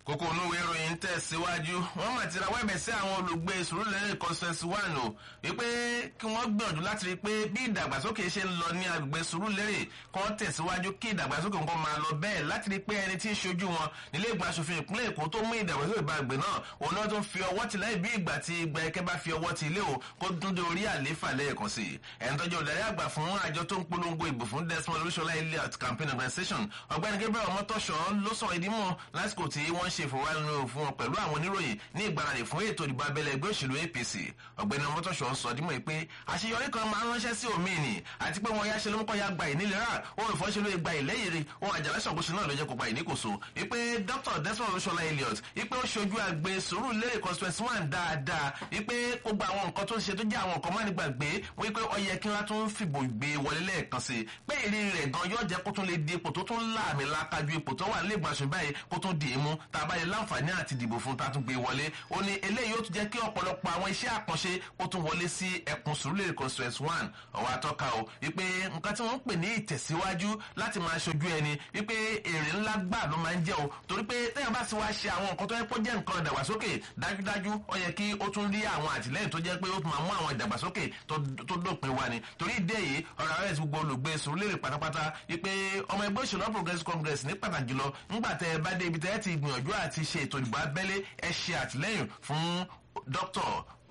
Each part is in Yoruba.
kókó onúwe ìròyìn tẹ̀síwájú wọ́n mà ti rawọ́ ẹ̀bẹ̀ sí àwọn olùgbé sùúrùlérè constituency one o wípé kí wọ́n gbìyànjú láti rí i pé bí ìdàgbàsókè ṣe ń lọ ní agbègbè sùúrùlérè kí wọ́n tẹ̀síwájú kí ìdàgbàsókè nǹkan máa lọ bẹ́ẹ̀ láti rí i pé ẹni tí ń ṣojú wọn nílé ìgbà aṣòfin ìpínlẹ̀ èkó tó mú ìdàgbàsókè bá àgbè náà òun náà tó ń fi ọwọ́ ti lẹ́yìn bí ìgbà tí ìgbà ẹkẹ́ bá fi ọwọ́ ti ilé o kó dún dé orí àléfà lẹ́ẹ̀kan sí i ẹni tọ́jú olùdarí àgbà fún àjọ tó ń polongo ìbò fún desmond olúṣọlá elliot campaign organization ọ̀gbẹ́ni gabriel ọmọtọ́ṣọ́ ló sọ̀rọ̀ ìdímọ̀ lásìkò tí wọ́n ṣe ìfowópamọ́ fún wọn pẹ̀lú àwọn oníròyìn ní ìgbáradì fún ètò ìdìbò abẹ́lé ẹgbẹ́ òṣèlú apc ọ̀gbẹ́ni ọmọtọ́ṣọ́ sọ dímọ̀ pé àṣeyọrí kan máa ń ránṣẹ́ sí òmíì ni àti pé wọn yáṣẹ́ lómúkọ́ ya gba ìnílera ohun ìfọ́ṣẹ́lú gba ìlẹ́yìnrere ohun àjàlá ṣàkóso náà ló jẹ́ kó gba ìníkòso wípé dr desmond olúṣọlá elliot wípé ó ṣojú àgbè sùúrù lérè constituency one dáadáa wípé ó gba àwọn nǹkan tó ń ṣe tó jẹ́ àwọn nǹkan má nígbàgbé wípé ó yẹ kí wọ́n tún fìbò gbé wọlé lẹ́ẹ̀kan sí i pé ìrírí rẹ̀ gan yóò jẹ́ kó tún lè di ipò tó tún láàmì lákájú ipò tó wà nílé ìgbàsùn báyìí kó tún dì í mú tá a bá yẹ láǹfààní àti dìbò fún tá a tún gbé wọlé ó ní eléyìí ó tún jẹ́ kí ọ̀pọ̀lọpọ̀ àwọn iṣẹ́ àkànṣe ó tún wọlé sí ẹkùn sùúrùlérè constituency one ọ̀wá tọ́ka o wípé nǹkan tí wọ́n ń pè ní ìtẹ̀síwájú láti máa ṣojú ẹni wípé èrè ńlá gbà ló máa ń jẹ́ o torí pé téèyàn bá sì wá ṣe àwọn nǹkan tó yẹ kó jẹ́ nǹkan ìdàgbàsókè dájúdájú ó yẹ kí ó tún rí àwọn àtìlẹ́yìn tó jẹ́ pé ó tún máa mú àwọn ìdàgbàsókè tó dópin wá ni torí ìdí èyí ọ̀rọ̀ ààrẹ gbogbo olùgbé sùúrùlérè pátápátá wípé ọmọ ẹgbẹ́ òṣèlú progressive congress ní pàtàkì jùlọ ńgbà tẹ ẹ bá dé ibi tẹ ẹ ti gbìyànjú àti ṣe ètò ìdìbò abẹ́lé ẹ ṣe àtìlẹ́yìn fún dr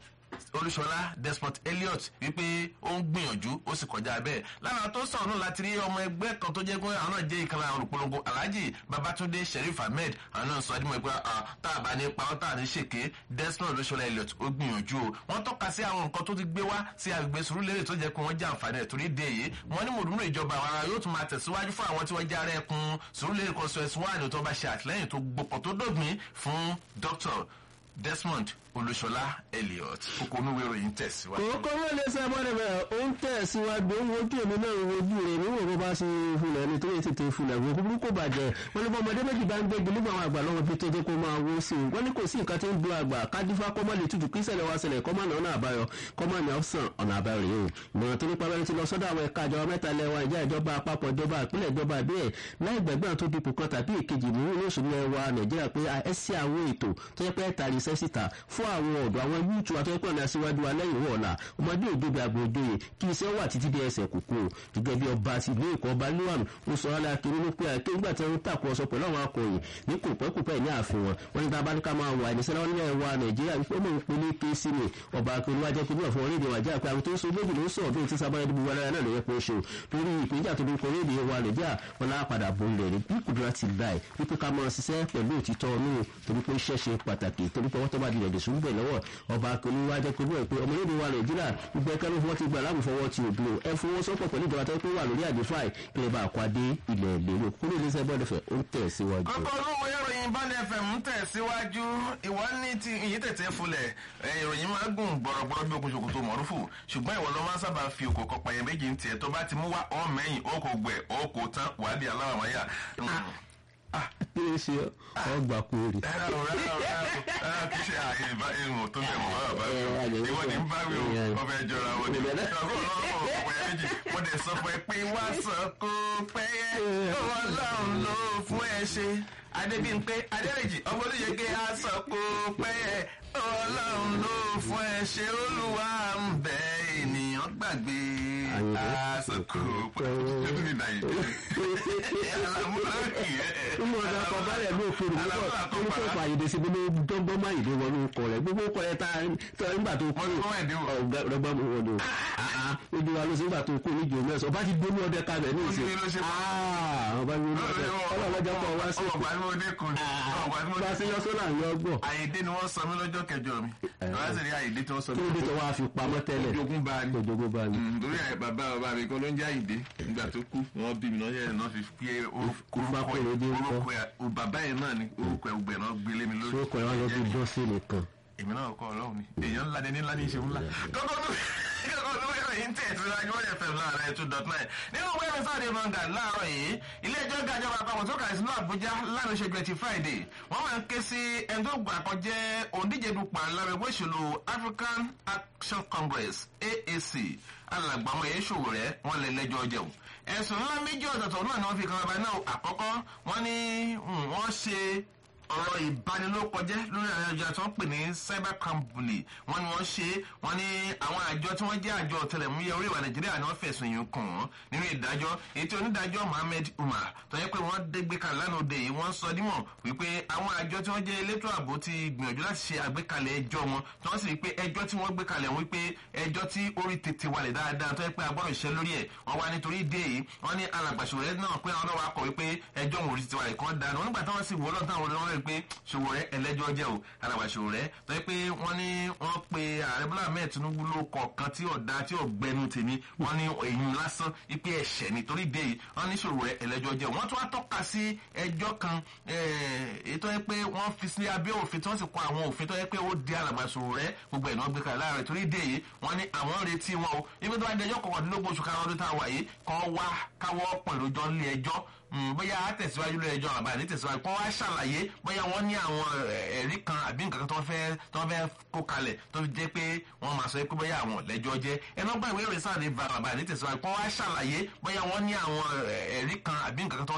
olúṣọlá despot elliot wípé ó ń gbìyànjú ó sì kọjá bẹ́ẹ̀ lára tó sọ̀rọ̀ náà láti rí ọmọ ẹgbẹ́ kan tó jẹ́ pé àwọn náà jẹ́ ìkànnì àwọn olùpolongo alhaji babatunde sheriff ahmed àwọn náà sọ adimọ̀ pé tá a bá ní pawọ́ tá a ní ṣèké despot olúṣọlá elliot ó gbìyànjú o wọ́n tọ́ka sí àwọn nǹkan tó ti gbé wá sí agbègbè sùúrùlérè tó jẹ́ pé wọ́n jẹ́ àǹfààní ẹ̀ torí dé yìí wọ́n ní mòdúnú ìjọba àwọn ará yóò tún máa tẹ̀síwájú fún àwọn tí wọ́n jẹ́ ara ẹkùn sùúrùlérè constituency one tó bá ṣe àtìlẹ́yìn tó gbopọ̀ tó dògbìn fún dr desmond olùṣọlá elliot kókó onúwe ìròyìn tẹ̀síwájú. kókó wọn lè ṣe abọ́dẹ̀ bẹ́ẹ̀ ó ń tẹ̀síwájú ó ń wojú èmi náà ń wojú rẹ̀ níwọ̀n bó bá ṣe fulẹ̀ ní tó yẹ tètè fulẹ̀ wò kúkúrú kò bàjẹ́ wọn ní bọ́mọdé méjì bá ń gbégi nígbà àwọn àgbà lọ́wọ́ bí tó jẹ́ kó máa wó sí i wọ́n ní kò sí nǹkan tí ń du àgbà kájúfá kọ́mọ́ lè tutù kí ṣẹlẹ̀ wá ṣẹlẹ̀ kọ́mọ́ náà ọ̀nà àbáyọ kọ́mọ́ ní ọ̀sán ọ̀nà àbáyọ rèé o ìmọ̀ràn tó nípa bẹ́rẹ̀ ti lọ sọ́dọ̀ àwọn ẹ̀ka ìjọba mẹ́ta lẹ́wà ìjà ìjọba àpapọ̀ ìjọba ìpínlẹ̀ ìjọba ìbílẹ̀ láì gbẹ̀gbẹ́ tó dipò kan tàbí ìkejì mú ní oṣù lẹ́wà nàìjíríà pé ẹ sí àwọn ètò tó yẹ pé tàrí iṣẹ́ síta fún àwọn ọ̀dọ́ àwọn yúùtù àtọ́pọ̀ ní aṣíwájú alẹ́yìn wọ̀ọ̀la ọmọdé òdodo àgbòdoyè kí iṣẹ́ wà títí dé ẹsẹ̀ kòkó gẹ́gẹ́ bí ọba àti ìlú èkó ọba luwan ó sọ ọ́lá kiri ló pé àké nígbà tí wọ́n ń tàkùrọ̀sọ pẹ̀lú àwọn akọ̀yìn ní kòpẹ́kòpẹ́ ní ààfin wọn wọ́n ní tábà ní ká máa wà ìníṣẹ́ láwọn nílẹ̀ wa nàìjíríà wípé ó mọ̀ ń pe ní kéésì ni ọba akérò wájẹ́ pé níwọ̀n fún orílẹ̀ wàjá pé àwọn tó ń so méjì ló ń sọ̀rọ̀ bíi ti sábàá ẹni gbogbo ara náà ló yẹ kó ṣe lórí ìpínjà tó ní kọrí èdè wa nàìjíríà wọn náà padà bọ̀ ilẹ̀ ní bí kùdúrà ti láì wípé ká máa ṣiṣẹ́ pẹ̀lú òtítọ́ ọ̀nù torí pé iṣẹ́ ṣe pàtàkì torí pé wọ́n tó bá di ẹ̀dẹ̀ sùn bẹ̀ lọ́wọ́ ọba akérò wájẹ́ pé níwọ̀n pé ọmọlẹ́dẹ̀ wa nàìjíríà gbogbo ẹ̀ka ló fọwọ́ ti gbà láàmúfọwọ́ ti òbí o ẹ fọwọ́sọ́pọ̀ pẹ̀lú ìjọba tó pé wà lórí àdéfáì kí lè bá a kwádé ilẹ̀ lérò kúrò ní sẹ́gbọ́n ẹ̀fẹ̀ ó ń tẹ̀ síwájú. kókó olówó ìròyìn báńdẹ̀ fm ń tẹ̀ síwájú ìwọ ní ti ìyí tètè fulẹ̀ ìròyìn máa gùn gbọ̀rọ̀gbọ̀rọ̀ bí okùn ṣòkòtò mọ̀rúfù ṣùgbọ́n ìwọ ló máa sábà fi òkò kọpa yẹn méjì ń tiẹ̀ tó bá ti mú wá ọ́ mẹ́yìn ó kò gbẹ̀ ó kò tán wàá di aláwàmáyà kí ló ṣe ọgbà kúrò. rárá o rárá o rárá o kì í ṣe àyè ìbá ìmọ̀ tó bẹ̀ mọ́ bàbá mi o ìwọ ni ń bá mi o ọbẹ̀ jọra wọn ni ọkọ̀ ọlọ́run ọ̀pọ̀ ẹ̀ méjì mo dẹ̀ sọ fún ẹ pé wá sọ kó pẹ́yẹ ọlọ́run ló fún ẹ ṣe adébíyìnpé adẹ́rẹ́jì ọmọdéyẹgẹ aṣọ kó pẹ́yẹ ọlọ́run ló fún ẹ ṣe olúwa ń bẹ ènìyàn gbàgbé aṣọ kó pẹ́yẹ alamúlákì ẹ̀ nínú ọ̀dà ọkọ̀ balẹ̀ ló fòrò púpọ̀ orúkọ ọkọ̀ àyèdè sí gbogbo dọ́gbọ́n máa yèdè wọnú ọkọ̀ rẹ̀ gbogbo ọkọ̀ rẹ̀ ta nígbà tó kú ọgbọ́n mi wọnú ojú wa ló sì nígbà tó kú níjò mẹ́sàn ọba ti gbóná ọdẹ kalẹ̀ ní ìsìn ọba ní ọdẹ ọlọ́wọ́jà kọ̀ wá sí bá a sí lọ sọ́nà àyọ̀ ọgbọ̀n. àyèdè ni wọ́n sọ mí lọ́jọ́ kẹjọ mi wọ́n sì rí àyèdè tí wọ́n sọ kí ló dé tó wá fi pamọ́ tẹ́lẹ̀ ojogun bá ní ojogun bá ní. torí bàbá bàbá mi kan ló ń jẹ́ àyèdè nígbà tó kú wọ́n bí mi náà yẹn náà fi pé orúkọ orúkọ bàbá yẹn náà ni orúkọ ẹgbẹ́ náà gbélé mi lórí. sókò ẹ̀ wá lọ bí bọ́sì nìkan. èmi náà kọ́ ọlọ́run ni èèyàn ńlá ni ní ńlá ní í ṣe ńlá. kọ́kọ́ tó kọ́kọ́ tó wẹ́rẹ̀ yìí ń tẹ̀ sí lájú wọ́n yẹ fẹ́ láàárọ̀ two dot nine nínú wẹ́rẹ̀ sáàdì mọ̀ngà láàárọ̀ yìí ilé ẹjọ́ gàjọba àpapọ̀ tó kà sí náà àbújá lánàá ṣe gbẹ̀tì friday wọ́n máa ń ké sí ẹni tó gbà kan jẹ́ òǹdíje dupò alábẹ́gbẹ́ òṣèlú african action congress aac alàgbàmọ̀ yẹn ṣòwò rẹ̀ wọ́n lè lẹ́jọ́ jẹun ẹ̀sùn ńlá méjì ọ̀tọ̀ọ̀tọ̀ náà ni wọ́n fi kan ọba náà àkọ́kọ́ wọ́n ní wọ́n ṣe ọ̀rọ̀ ìbanilókọjẹ́ lórí àwọn àjọ tí wọ́n pè ní cybercrime bully wọ́n ní wọ́n ṣe wọ́n ní àwọn àjọ tí wọ́n jẹ́ àjọ ọ̀tẹlẹ̀múyẹ́ orí ìwà nàìjíríà ni wọ́n fẹ̀sùn yìí kàn wọ́n nínú ìdájọ́ èyí tí onídàájọ́ mohammed umar tó yẹ pé wọ́n dégbé kan lánàá òde yìí wọ́n sọ dímọ̀ wípé àwọn àjọ tí wọ́n jẹ́ elétò ààbò ti gbìyànjú láti ṣe àgbékalẹ̀ ẹjọ́ wọn tí wọ́n sì rí pé ẹjọ́ tí wọ́n gbé kalẹ̀ wípé ẹjọ́ tí orí tètè wálẹ̀ dáadáa tó yẹ pé agbọ́dọ̀ iṣẹ́ lórí ẹ̀ wọ́n wá nítorí ìdí èyí wọ́n ní alàgbàṣòwò náà pé àwọn náà wá kọ̀ wípé ẹjọ́ òun orí tètè wálẹ̀ kan dáa nígbà táwọn sì wọ́ lọ́tàn àwọn olórí wọn rí pé ṣòwò rẹ ẹlẹ́jọ́ jẹ́ o alàgbàṣòwò rẹ tó yẹ pé wọ́n ní wọ́n pe ààrẹ bọ́lá ahmed tinubu ló kọ̀ọ̀kan tí ọ̀dà tí ọ̀gbẹ́nu tèmi wọ́n ní èyí lásán ipe ẹ̀ṣẹ̀ nítorí ìdí èyí wọ́n ní ṣòwò rẹ ẹlẹ́jọ́ jẹ́ wọ́n tún wá tọ́ka sí ẹjọ́ kan èyí tó yẹ pé wọ́n fi sí abẹ́ òfin tí wọ́n sì kọ àwọn òfin tó yẹ pé ó di alàgbàṣòwò rẹ gbogbo ẹ̀ náà gbé kalẹ̀ láàrẹ̀ torí ìdí èyí wọ́n ní àwọn ń retí wọn o ibi tó wá dẹjọ́ kọkàndínlógún oṣù karùn-ún ọdún tá a wà yìí kọ́ wá káwọ́ pẹ̀lú jọ nílé ẹjọ́ bóyá a tẹ̀síwájú lórí ẹjọ́ àbá ní tẹ̀síwájú kó wá ṣàlàyé bóyá wọ́n ní àwọn ẹ̀rí kan àbí nǹkan kan tó fẹ́ tó fẹ́ kó kalẹ̀ tó fi jẹ́ pé wọ́n máa sọ pé bóyá àwọn lẹ́jọ́ jẹ́ ẹnu gbà ìwé ìròyìn sáà ní bàbá ní tẹ̀síwájú kó wá ṣàlàyé bóyá wọ́n ní àwọn ẹ̀rí kan àbí nǹkan kan tó